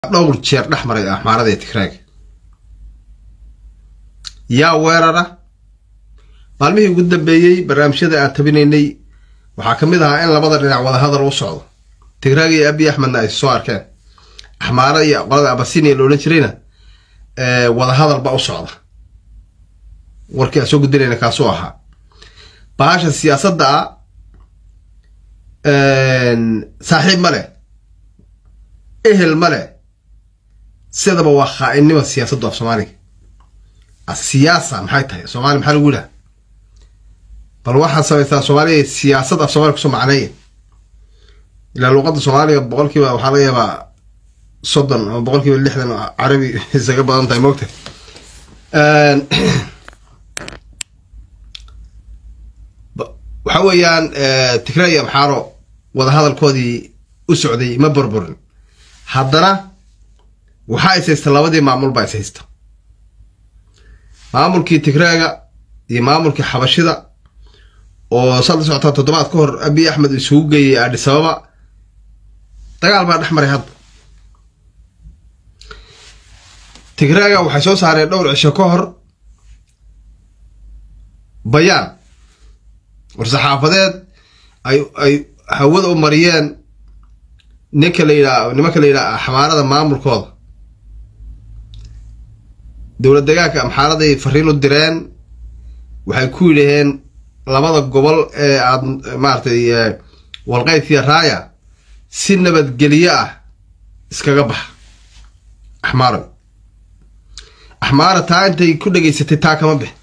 dhowr jeer dhex maray axmaarada tigraaga yaa weerara maalmihii ugu dambeeyey barnaamijyada aan tabinaynay waxaa ka mid ahaa in labada dhinac wadahadal u socdo tigraaga iyo abiy axmedna ay soo arkeen axmaara iyo qolada abasinia la odhan jirayna wadahadal ba u socda warkii aan soo gudinayna kaasuu ahaa bahasha siyaasadda ah saaxiib ma leh ehel ma leh sidaba waa khaa-innima siyaasaddu af soomaaliga asiyaasa maxay tahay soomaaliya maxaa lagu yidhaha bal waxaad samaysaa soomaaliya siyaasad af soomaliya kusoo macneeya ilaa luuqadda soomaaliga boqol kiiba waxaa laga yaabaa soddon ama boqol kiiba lixdan carabi isaga badan tahay moogta waxa weeyaan tigray iyo amxaaro wadahadalkoodii u socday ma burburin haddana waxaa is haysta labadii maamul baa is haysta maamulkii tigraaga iyo maamulkii xabashida oo saad la socotaa toddobaad ka hor abiy axmed isugu geeyey adhisababa dagaal baa dhex maray hadda tigraaga waxay soo saareen dhowr cisho ka hor bayaan war-saxaafadeed ay ay hawada u mariyeen ninka la yidhaha nimanka la yidhaha axmaarada maamulkooda dowlad degaanka amxaaraday fariin u direen waxay ku yidhaheen labada gobol ee aad maaratay walqaydkiya raaya si nabadgelyo ah iskaga baxa axmaaro axmaara taa intay ku dhegaysatay taa kama bix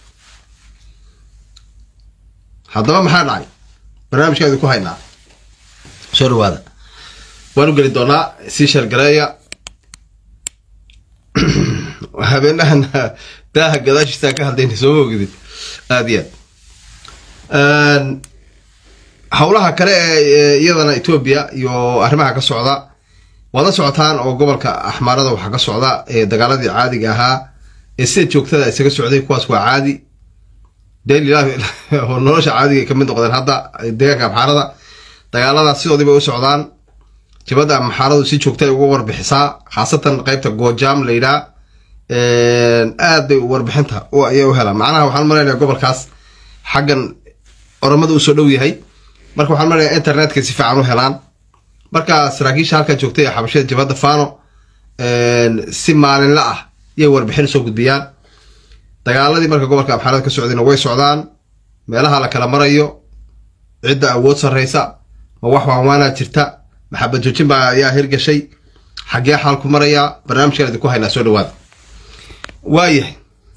haddaba maxaa dhacay barnaamijka idinku haynaa soo dhawaada waan u geli doonaa sii shargareeya habeenahan daaha gadaashiisaa ka hadlayna sooma ogidin aada iyo aad howlaha kale ee iyadana etoobiya iyo arrimaha ka socda waad la socotaan oo gobolka axmaarada waxaa ka socda dagaaladii caadiga ahaa ee sida joogtada isaga socday kuwaas waa caadi oo nolosha caadiga ka mid noqdeen hadda deegaanka amxaarada dagaaladaas sidoodiibay u socdaan jabadda amxaaradu si joogta ay uga warbixisaa khaasatan qeybta goojaam la yidhaha aad bay warbixinta ayay u helaan macnaha waxaan malaynayaa gobolkaas xaggan oromada usoo dhow yahay marka waxaan malaynayaa internetka si fiican u helaan marka saraakiisha halkaa joogtay ee xabashada jabadda fano si maalinla ah iyay warbixin soo gudbiyaan dagaaladii marka gobolka amxaarada ka socdayna way socdaan meelaha la kala marayo cidda awood sarreysa ma wax waanwaanaa jirta maxabad joojin baa ayaa hirgashay xaggee xaalku marayaa barnaamijkan idinku haynaa soo dhawaada waayahay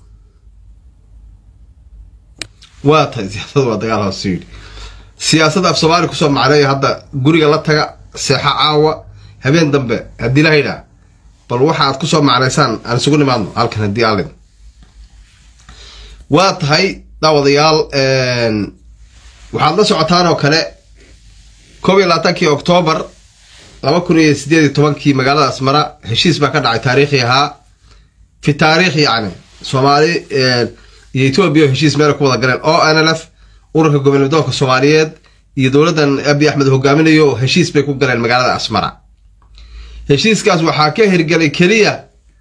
waa tahay siyaasada waa dagaal hoos yidhi siyaasadda af soomaaliya kusoo macneeya hadda guriga la taga seexa caawa habeen dambe haddii la yidhaah bal waxa aad kusoo macnaysaan aan isugu nimaadno halkan haddii alin waa tahay daawadayaal waxaad la socotaan oo kale koob iyo labaatankii oktoobar laba kun iyo sideed iyo tobankii magaalada asmara heshiis baa ka dhacay taariikhi ahaa fi taariikh yacni soomaali iyo etoobiya oo heshiis meel ku wada galeen o n l f ururka gobolnimadoonka soomaaliyeed iyo dowladdan abiy axmed hogaaminayo heshiis bay ku galeen magaalada asmara heshiiskaas waxaa ka hirgelay keliya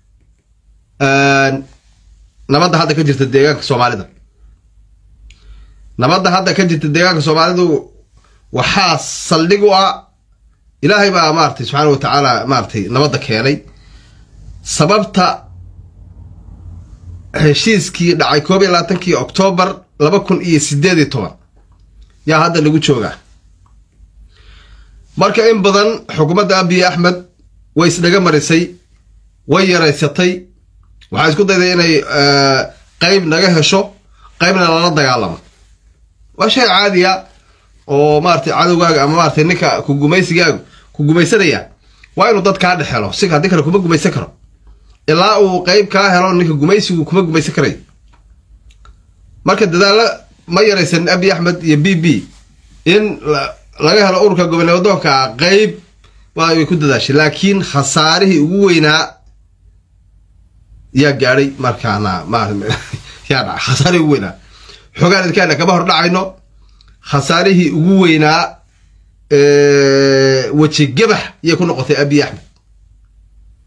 nabadda hadda ka jirta deegaanka soomaalida nabadda hadda ka jirta deegaanka soomaalidu waxaa saldhig u ah ilaahay baa maaratay subxaana wa tacaala maaratay nabadda keenay sababta heshiiskii dhacay koob iyo labaatankii oktoobar laba kun iyo sideed iyo toban yaa hadda lagu joogaa marka in badan xukuumadda abiy axmed way isdhaga marisay way yaraysatay waxaa isku dayday inay qeyb naga hesho qeybna lala dagaalamo waa shay caadiya oo maaratay cadowgaaga ama maaratay ninka ku gumaysigaagu ku gumaysanaya waa inuu dad kaa dhex helo si haddii kale kuma gumaysan karo ilaa uu qeyb kaa helo ninka gumaysigu kuma gumaysan karayo marka dadaalo ma yaraysan abiy axmed iyo b b in laga helo ururka gobolnimadoonka qeyb way ku dadaashay laakiin khasaarihii ugu weynaa yaa gaadhay markaana yaa dhaca khasaarihii ugu weynaa xoogaan idinkaana kama hor dhacayno khasaarihii ugu weynaa weji gabax yay ku noqotay abiy axmed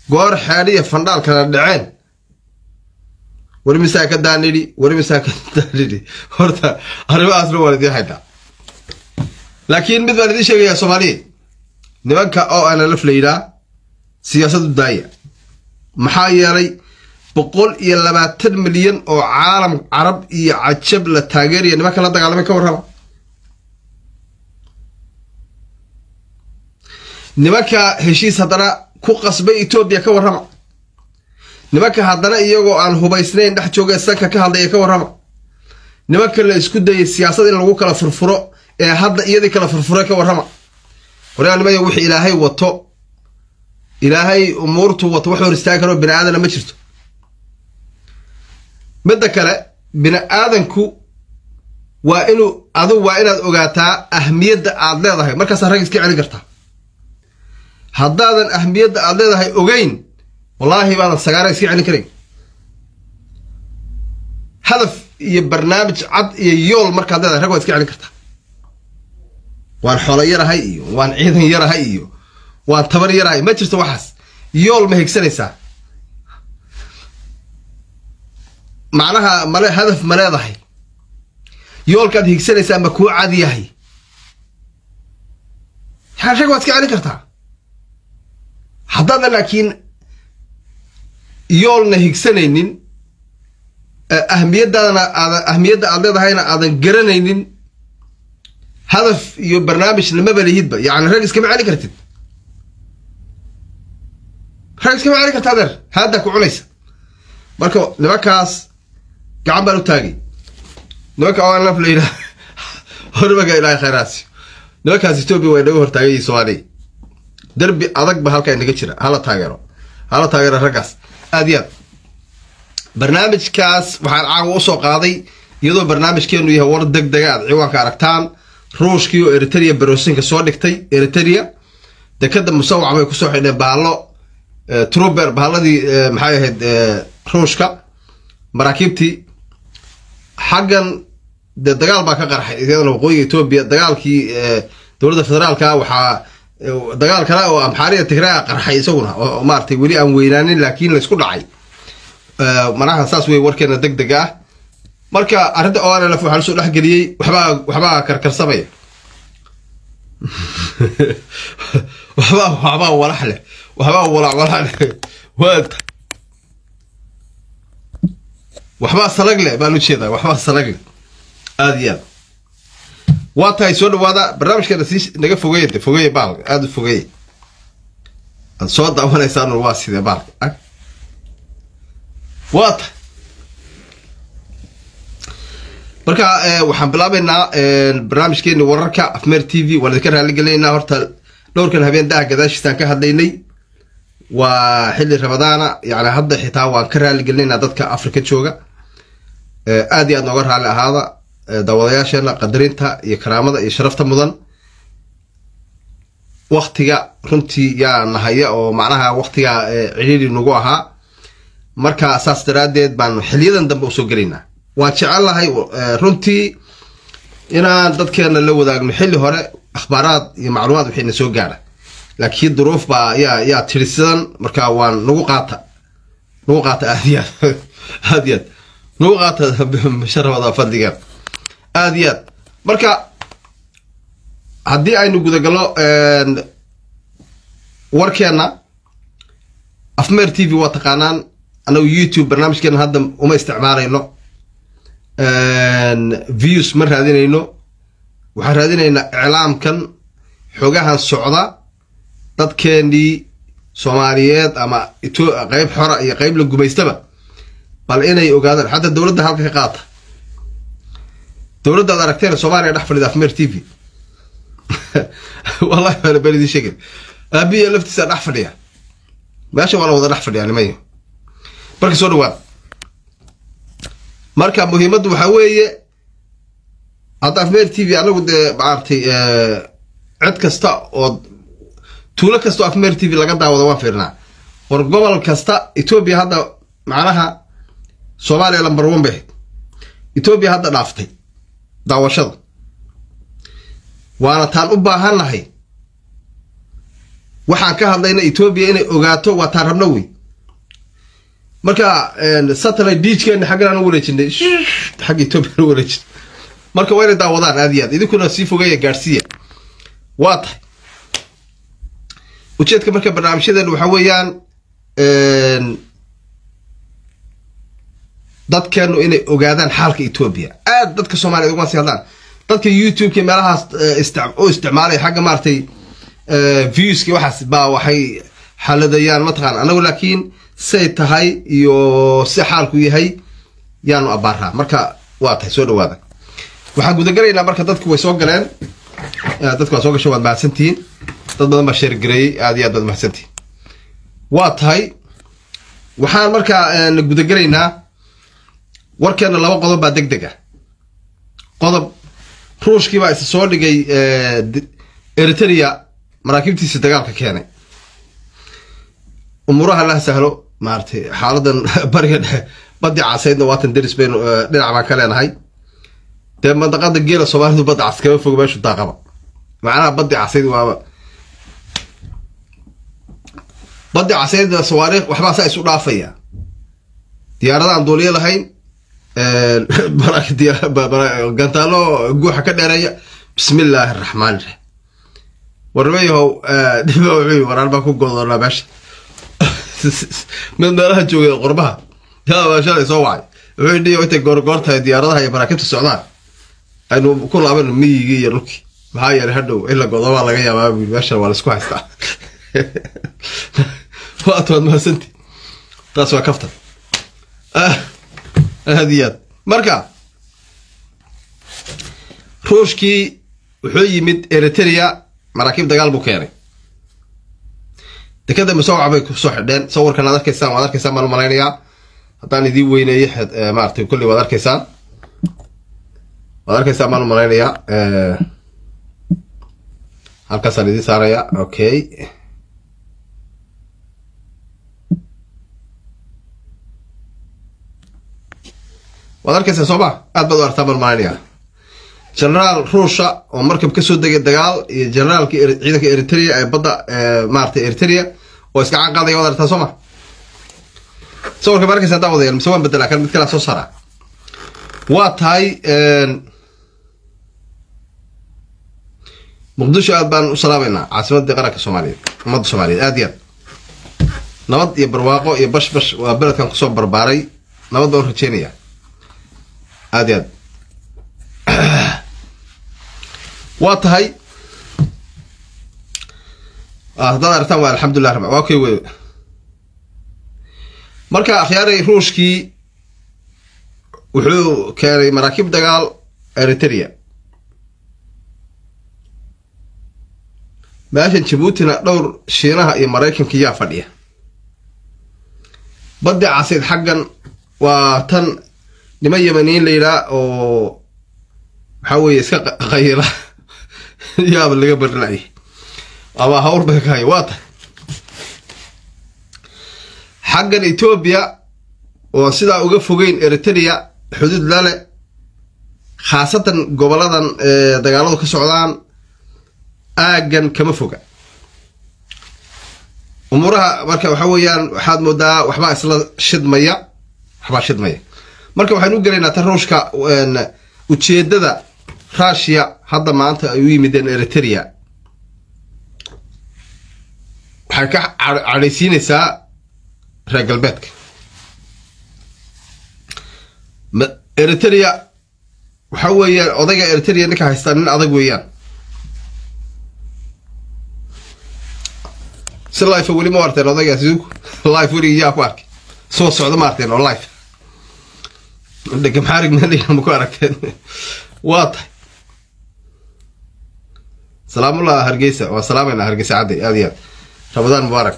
goor xeedhiya fandhaal kala dhaceen wari misaa ka daanidhi wari misaa ka daanidhi horta arrimahaasna waan idiin haynaa laakiin mid baan idiin sheegayaa soomaaliya nimanka oo ana laf la yidhaa siyaasadu daaya maxaa yeelay boqol iyo labaatan milyan oo caalam carab iyo cajab la taageeraya nimanka la dagaalamay ka warrama nimanka heshiis haddana ku qasbay etoobiya ka warrama nimanka haddana iyagoo aan hubaysnayn dhex jooga sanka ka hadlaya ka warrama nimanka la isku dayay siyaasad in lagu kala furfuro ee hadda iyadii kala furfuray ka warrama waryaanimaya wixii ilaahay wato ilaahay umuurtu wato wax hor istaagi karoo bini aadana ma jirto midda kale bini aadanku waa inuu adu waa inaad ogaataa ahmiyadda aad leedahay markaasaa rag iska celin kartaa haddaadan ahmiyadda aad leedahay ogeyn wallaahi baadan sagaara iska celin karayn hadaf iyo barnaamij cad iyo yool markaad leedahay rag waad iska celin kartaa waan xoolo yarahay iyo waan ciidan yarahay iyo waan tabar yarahay ma jirto waxaas yool ma higsanaysaa macnaha male hadaf ma leedahay yoolkaad higsanaysaa ma kuu cad yahay rag waad iska celin kartaa haddaadan laakiin yoolna higsanaynin ahmiyadaadana aadan ahmiyadda aad leedahayna aadan garanaynin hadaf iyo barnaamijna maba lihidba yacni rag iskama celin kartid rag iskama celin karta adeer haaddaa ku cunaysa marka nimankaas gacan baan u taagay nimanka onlaf la yidhaha hormaga ilaahay khayraasiyo nimankaas etoobiya waa inaga hortaagay soomaaliya derbi adag ba halkaa inaga jira hala taageero hala taageero raggaas aad iyo aad barnaamijkaas waxaan caawa usoo qaaday iyadoo barnaamijkeenu yahay war deg dega aad ciwaanka aragtaan ruushkii oo eritrea baroosinka soo dhigtay eritrea dekada musawac bay kusoo xidheen bahalo truber bahaladii maxay ahayd ruushka maraakiibtii xaggan dee dagaal baa ka qarxay iyadana waqooyiga etoobiya dagaalkii dowladda federaalka waxaa dagaal kale oo amxaariya tigraa qarxay isaguna oo maaratay weli aan weynaanin laakiin laysku dhacay manaha saas wey warkeena deg deg ah marka arrinta onlf waxaa lasoo dhexgeliyey waxbaa waxbaa karkarsamaya waxbaa waxbaa walax leh waxbaa walac walax leh waata waxbaa salag leh baan ujeedaa waxbaa salag leh aada iyo aad waa tahay soo dhawaada barnaamijkeena sii naga fogeeya de fogeeya baalka aada u fogeeya aad soo daawanaysaan waa sidee baalka waa tahay marka waxaan bilaabeynaa barnaamijkeeni wararka afmeer t v waan idinka raaligelinaynaa horta dhowrkan habeen daha gadaashiisaan ka hadlaynay waa xilli ramadaana yani hadda xitaa waan ka raaligelinaynaa dadka africa jooga aad iyo aad nooga raali ahaada daawadayaasheena qadarinta iyo karaamada iyo sharafta mudan waktiga runtii yaa nahaya oo macnaha waktiga cidhiiri nagu ahaa marka saas daraaddeed baan xiliyadan dambe usoo gelaynaa waan jecellahay runtii inaan dadkeena la wadaagno xilli hore akhbaaraad iyo macluumaad wixii na soo gaara laakiin duruuf baa yaa yaa tiri sidan marka waan nagu qaata nagu qaata aad iyo aad aad iyo aad nagu qaata sharafada fadliga aad iyo aad marka haddii aynu gudagalno warkeena afmeer t v waa taqaanaan anagu youtube barnaamijkeena hadda uma isticmaalayno views ma raadinayno waxaan raadinaynaa iclaamkan xogahan socda dadkeenii soomaaliyeed ama qeyb xora iyo qeyb la gumaystaba bal inay ogaadaan xataa dowladda halka ka qaata dowladda ad aragteen soomaaliya dhex fadhida afmeer t v wallahi waana been idiin sheegay aabiya laftiisa dhex fadhiya meesha waa la wada dhex fadhiyaa nimayo marka soo dhawaad marka muhiimaddu waxaa weeye hadda afmeer t v anagu dee maaragtay cid kasta oo tuulo kasta oo afmeer t v laga daawado waan fiirnaa war gobol kasta etoobiya hadda macnaha soomaaliya lambar one bay ahayd etoobiya hadda dhaaftay daawashada waana taan u baahannahay waxaan ka hadlayna etoobiya inay ogaato waa taan rabno wey marka satellite diijkeena xaggan aan u wareejinay xagga etoobiya aan u wareejin marka waa inay daawadaan aad iyo aad idinkuna sii fogeeya gaadhsiiya waa tahay ujeedka marka barnaamijyadeena waxaa weeyaan dadkeenu inay ogaadaan xaalka etoobiya aad dadka soomaliya uguma sii hadlaan dadka youtube-ka meelahaas u isticmaalaya xagga maaragtay viewski waxaas baa waxay xaladayaan mataqaan anagu laakiin say tahay iyo si xaalku yahay yaanu abaaraa marka waa tahay soo dhawaada waxaan gudagalaynaa marka dadku way soo galeen dadku waa soo gasho waad mahadsantihiin dad badan baa sheergareeyey aad iyo aad baad mahadsantihiin waa tahay waxaan markaa gudagelaynaa warkeena laba qodob baa deg deg ah qodob ruushkii baa isa soo dhigay eritrea maraakiibtiisi dagaalka keenay umuuraha la sahlo maaratay xaaladan bariga dhexe baddi casaydna waatan deris baynu dhinac baan ka leenahay dee mandaqada geela soomaalidu badda cas kama fogo meeshu daaqaba macnaha baddi casayd waaba baddi casaydna sawaariikh waxbaa saa isu dhaafaya diyaarada aan duuliyo lahayn gantaalo guuxa ka dheereeya bismi illaahi araxmaan iraxiim warmayahow dhiba wuxuu waraan baa ku godoonaa meesha mid meelaha joogay qorbaha yaa shalay soo wacay wuxuu dhiyo intay goorgoor tahay diyaaradaha iyo maraakiibta socdaan aynu ku laabano miyigii iyo dhulkii maxaa yeelay hadhow in la godobaa laga yaabaa bui meeshan waa laisku haystaa waad waad mahadsanti taas waa kaftan aad iyo aad marka ruushkii wuxuu yimid eritrea maraakiib dagaal buu keenay dekada musawca bay kusoo xidheen sawirkan aad arkaysaan waad arkaysaan baan u malaynayaa haddaan idiin weyneeye maaratay kulli waad arkaysaan waad arkaysaan baan u malaynayaa halkaasaan idiin saaraya okay waad arkaysaa soo ma aad baad u artaa baan malaynayaa generaal ruusha oo markab kasoo degay dagaal iyo generaalka ciidanka eritrea ee badda maarata eritrea oo iska canqaadaya waad artaa soo ma sawirka ma arkaysa hadaa wadayaal mise waan bedelaa kan mid kalaa soo saara waa tahay muqdisho aad baan u salaameynaa caasimadii qaranka soomaaliyeed ummadda soomaaliyeed aad iyo aad nabad iyo barwaaqo iyo bash bash waa beledkan kusoo barbaaray nabad baan u rajeynaya aad iyo aad waa tahay haddaad aragtaan waa alxamdulilah rab waa okay wey marka akhyaaray ruushkii wuxuu keenay maraakiib dagaal eritrea meeshan jabuutina dhowr shiinaha iyo maraykanka yaa fadhiya baddi casayd xaggan waa tan niman yamaniin la yidhaah oo waxaa weeye iska qayila yaaba laga barnay ama hawr bay ka haya waa tahay xaggan etoobiya oo sidaa uga fogeyn eritrea xuduud lale khaasatan goboladan dagaaladu ka socdaan aaggan kama foga umuuraha marka waxa weeyaan waxaad moodaa waxbaa isla shidmaya waxbaa shidmaya marka waxaynu u gelaynaa tan ruushka ujeedada rushia hadda maanta ay u yimideen eritrea waxay ka cadhaysiinaysaa reer galbeedka eritrea waxa weeyaan odayga eritrea ninka haystaa nin adag weeyaan si life weli ma arteen odaygaas life weligii yaa ku arkay soo socda ma arteen oo life dhegamaxaarig ma ku aragteen waa tahay salaamullah hargeysa waa salaamayna hargeysa cadday aad iyo aad ramadaan mubaarak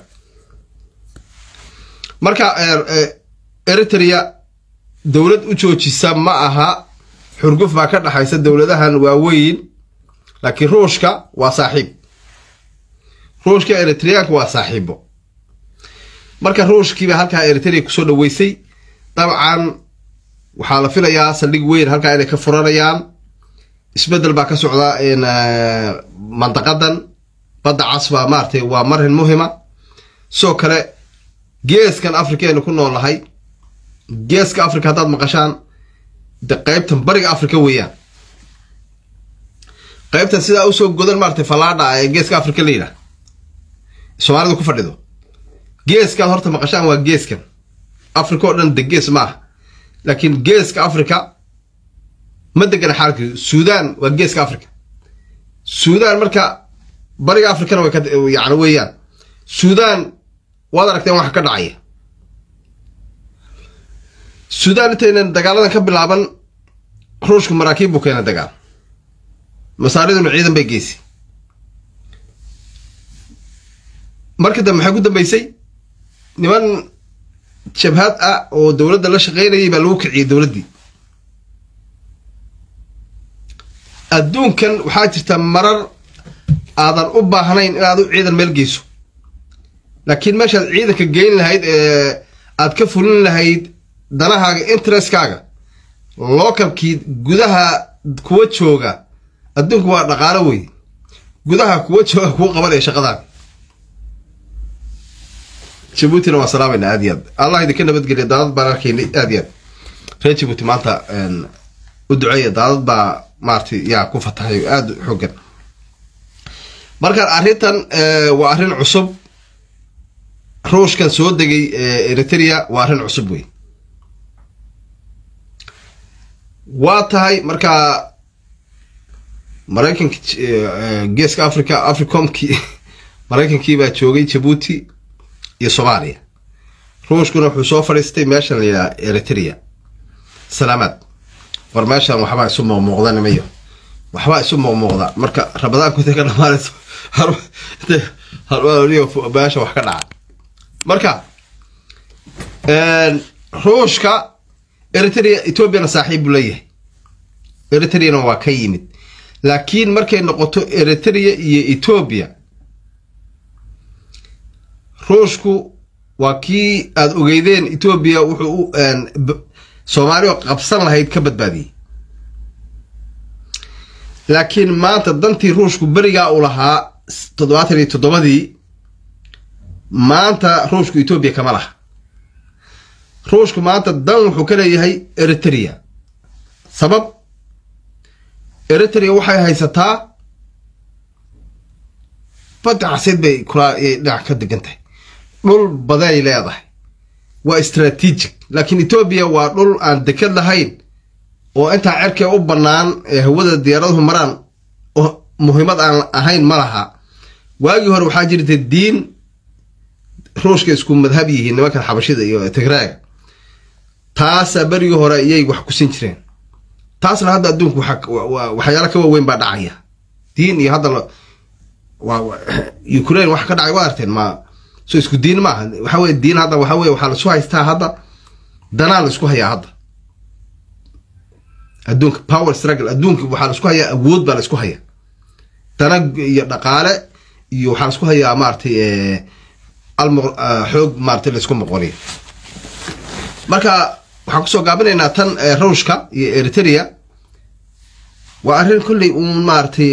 marka eritrea dowlad u joojisa ma aha xurguf baa ka dhaxaysa dowladahan waaweyn laakiin ruushka waa saaxiib ruushka eritreanka waa saaxiibo marka ruushkiiba halkaa eritrea kusoo dhaweysay dabcan waxaa la filayaa saldhig weyn halkaa inay ka furanayaan isbedel baa ka socda mandaqadan badda cas baa maaratay waa marin muhima sidoo kale geeskan africa aynu ku noolnahay geeska africa haddaad maqashaan de qaybtan bariga africa weeyaan qaybtan sidaa usoo godan maaratay fallaadha ee geeska africa la yidhaah soomaalida ku fadhido geeskaad horta maqashaan waa geeskan africa oo dhan de gees maaha laakiin geeska africa ma degana xaalka suudan waa geeska africa suudan marka bariga africana way yani weeyaan suudan waad aragteen waxa ka dhacaya suudan intaynan dagaaladan ka bilaaban ruushku maraakiib buu keena dagaal masaariduna ciidan bay geysay marka dambe maxay ku dambeysay niman jabhad ah oo dowladda la shaqaynayay baa lagu kiciyey dowladdii adduunkan waxaa jirta marar aadan u baahnayn inaad u ciidan meel geyso laakiin meeshaad ciidanka geyn lahayd ee aad ka fulin lahayd danahaaga interestkaaga localkii gudaha kuwa jooga adduunku waa dhaqaalo wey gudaha kuwa jooga kuu qabanaya shaqadaada jabuutina waa salaamayna aad iyo aad allah idinka nabadgeliya daadad baan arkaynay aad iyo aad reer jabuuti maanta u duceeya daadad baa maaratay yaa ku fatahay aada xoogan markaan arrintan waa arrin cusub ruushkan soo degay eritrea waa arrin cusub wey waa tahay markaa maraykanka geeska africa africomkii maraykankii baa joogay jabuuti iyo soomaaliya ruushkuna wuxuu soo fadhiistay meeshan la yidhaha eritrea salaamaad war meeshan waxbaa isu muuqmuuqda nimayo waxbaa isu muuqmuuqda marka rabadaanku intay ka dhamaanayso meesha wax ka dhaca marka ruushka eritrea ethoobiana saaxiib buu leeyahay eritreana waa ka yimid laakiin markay noqoto eritrea iyo ethoobia ruushku waa kii aada ogeydeen ethoobiya wuxuu soomaali oo qabsan lahayd ka badbaadiyey laakiin maanta dantii ruushku berigaa u lahaa toddobaatan iyo toddobadii maanta ruushku etoobiya kama laha ruushku maanta dan wuxuu ka leeyahay eritrea sabab eritrea waxay haysataa badda caseed bay kula dhinac ka degan tahay dhul badanay leedahay waa strategic laakiin etoobiya waa dhul aan dekad lahayn oo intaa cerkee u bannaan ee hawada diyaaraduhu maraan oo muhiimad aan ahayn ma laha waagii hore waxaa jirta diin ruushka isku madhab yihiin nimankan xabashida iyo tigraaga taasaa berigii hore iyay wax kusin jireen taasna hadda adduunku waxyaala ka waaweyn baa dhacaya diin iyo hadda ukraine wax ka dhacay waa arteen ma so isku diin maaha waxa weye diin hadda waxa weye waxaa laisku haystaa hadda danaa la isku hayaa hadda adduunka power struggle adduunka waxaa la isku hayaa awood baa la isku hayaa dana iyo dhaqaale iyo waxaa la isku hayaa maaratay alm xoog maaratay la isku moqoniyo marka waxaan kusoo gaabinaynaa tan ruushka iyo eritrea waa arrin kolley uun maaratay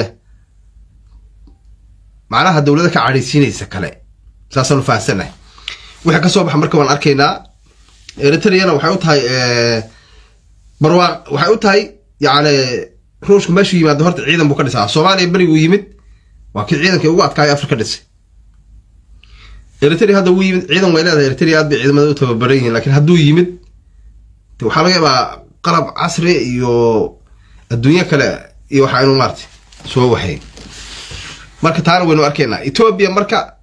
macnaha dowlada ka cadhaysiinaysa kale saasaan u fahamsanahay wixii kasoo baxa marka waan arkaynaa eritreana waxay u tahay barwaaq waxay u tahay yani ruushku meeshuu yimaado horta ciidan buu ka dhisaa soomaaliya beriguu yimid waa kii ciidankii ugu adkaaya afrika dhisay eritrea hadda wuu yimid ciidan way leedahay eritrea aad bay ciidamada u tababaran yihiin lakiin hadduu yimid de waxaa laga yaabaa qalab casri iyo adduunyo kale iyo waxa inu maartay soo waxayn marka taana waynu arkaynaa etoobiya marka